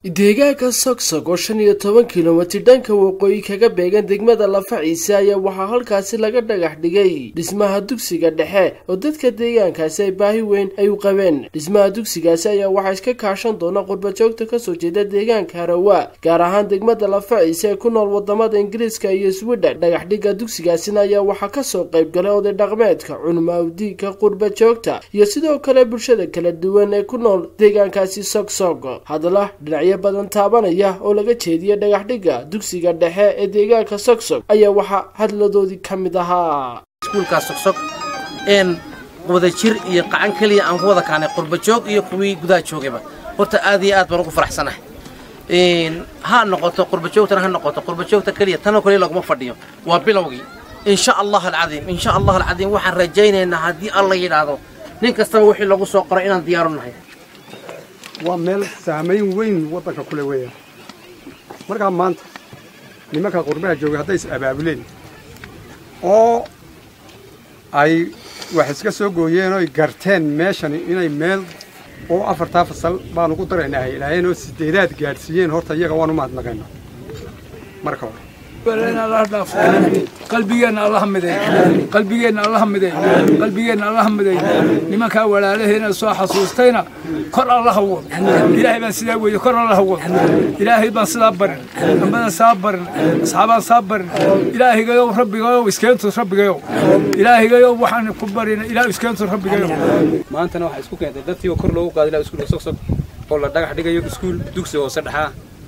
deegaanka sogsog oo shan iyo toban kilomitir dhanka waqooyi kaga beegan degmada lafaciise ayaa waxaa halkaasi laga dhagax dhigay dhismaha dugsiga dhexe oo dadka deegaankaasi ay baahi weyn ay u qabeen dhismaha dugsigaasi ayaa waxaa iska kaashan doona qurbajoogta kasoo jeeda deegaanka harawa gaar ahaan degmada lafaciise ee ku nool wadamada ingiriiska iyo swidhen dhagax dhigga dugsigaasina ayaa waxaa kasoo qayb galay oday dhaqmeedka cunumawdiinka qurbajoogta iyo sidoo kale bulshada kala duwan ee ku nool deegaankaasi sogsog hadala dhinacyo badan taabanaya oo laga jeediya dhagax dhigga dugsiga dhexe ee deegaanka sogsog ayaa waxaa hadladoodii ka mid ahaa iskuulkaa sogsog een wada jir iyo qacan keliya aan ku wada kaanay qurbajoog iyo kuwii gudaha joogayba horta aad iyo aad baan ugu faraxsanahay ha noqoto qurbajoogtana ha noqoto qurbajoogta keliya tanoo kaliya laguma fadhiyo waa bilowgii insha allah alcadiim insha allah alcadiim waxaan rajaynaynaa haddii alla yidhaahdo nin kastaba wixii lagu soo qoray inaan diyaaru nahay waa meel saamayn weyn waddanka kule weeyaan markaa maanta nimanka qurbaha joogay hadday is abaabuleen oo ay wax iska soo gooyeen oy garteen meeshani inay meel oo afartaa fasal baanu ku daraynaa ilaaheen oo sideedaad gaadhsiiyeen horta iyaga waan u mahadnaqaynaa marka hore qalbigeenna allaha miday qalbigeenna allaha miday qalbigeenna allaha miday nimankaa walaalaheena soo xasuustayna kor allaha wado ilaahay baan sidaa weeye kor allaha wado ilaahay baan sidaa barin ambadan saa barin asxaabaan saa barin ilaahigayow rabbigayow iskeentu rabbigayow ilaahigayow waxaan ku barina ilaah iskeentu rabbigayow maantana waxaa isku keentay dadkii oo kor loogu qaaday ilaa iskuulka sogsog oo la dhagax dhigayo iskuul dugsi hoose dhexaa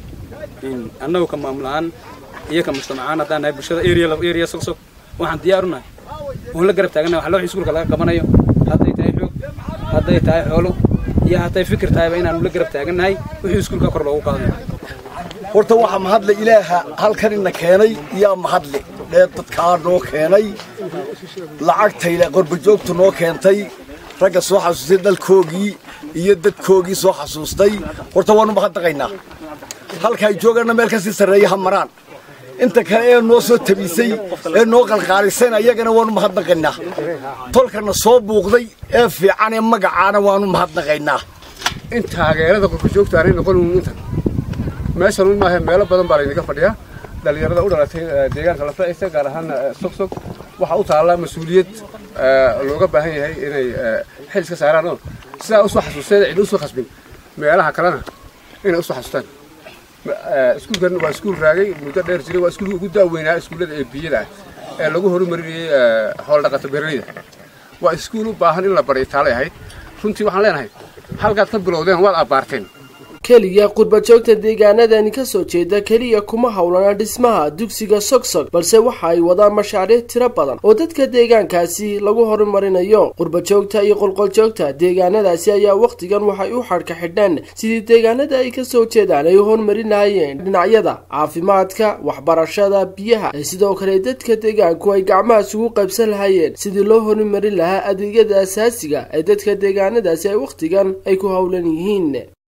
annagu ka maamulahaan iyo ka mujtamacaan haddaan nahay bulshada area sogsog waxaan diyaar u nahay oon la garab taaganahay wax loo iskuulka laga qabanayo hadday tahay xoog hadday tahay xoolo iyo hadday fikir tahayba inaanu la garab taagannahay wixii iskuulka kor loogu qaadayo horta waxaa mahadle ilaaha halkan ina keenay yaa mahadle dheed dadkaa noo keenay lacagtayla qorbajoogtu noo keentay ragga soo xasuustay dalkoogii iyo dadkoogii soo xasuustay horta waanu mahadnaqaynaa halka ay joogaanna meel kasii sarreeya ha maraan inta kale ee noo soo tabisay ee noo qalqaalisayna iyagana waanu mahadnaqaynaa tolkana soo buuqday ee fiican ee magacaana waanu mahadnaqaynaa in taageerada qurbajoogta aanay noqon intan meeshan un maahe meelo badan baa laynaga fadhiyaa dhallinyarada u dhalatay deegaanka lafaciisa gaar ahaan sogsog waxaa u taallaa mas-uuliyad looga baahan yahay inay xil iska saaraan oo sidaa usoo xasuusteen cid usoo khasbin meelaha kalena inay usoo xasuustaan iskuulkan waa iskuul raagay muddo dheer jiray waa iskuulka ugu daaweynaa iskuullada ee biyada ah ee lagu horumarinayey hooldhaqato beeraleyda waa iskuul u baahan in la baray taalay ahayd runtii waxaan leenahay halkaad ka bilowdeen waad abbaarteen keliya qurbajoogta deegaanadani kasoo jeeda keliya kuma howlana dhismaha dugsiga sogsog balse waxa ay wadaan mashaariic tiro badan oo dadka deegaankaasi lagu horumarinayo qurbajoogta iyo qolqoljoogta deegaanadaasi ayaa wakhtigan waxay u xadhka xidheen sidii deegaanada ay kasoo jeedaan ay u horumarin lahayeen dhinacyada caafimaadka waxbarashada biyaha ee sidoo kale dadka deegaanku ay gacmahaas ugu qaybsan lahayeen sidii loo horumarin lahaa adeegyada asaasiga ee dadka deegaanadaasi ay wakhtigan ay ku howlan yihiin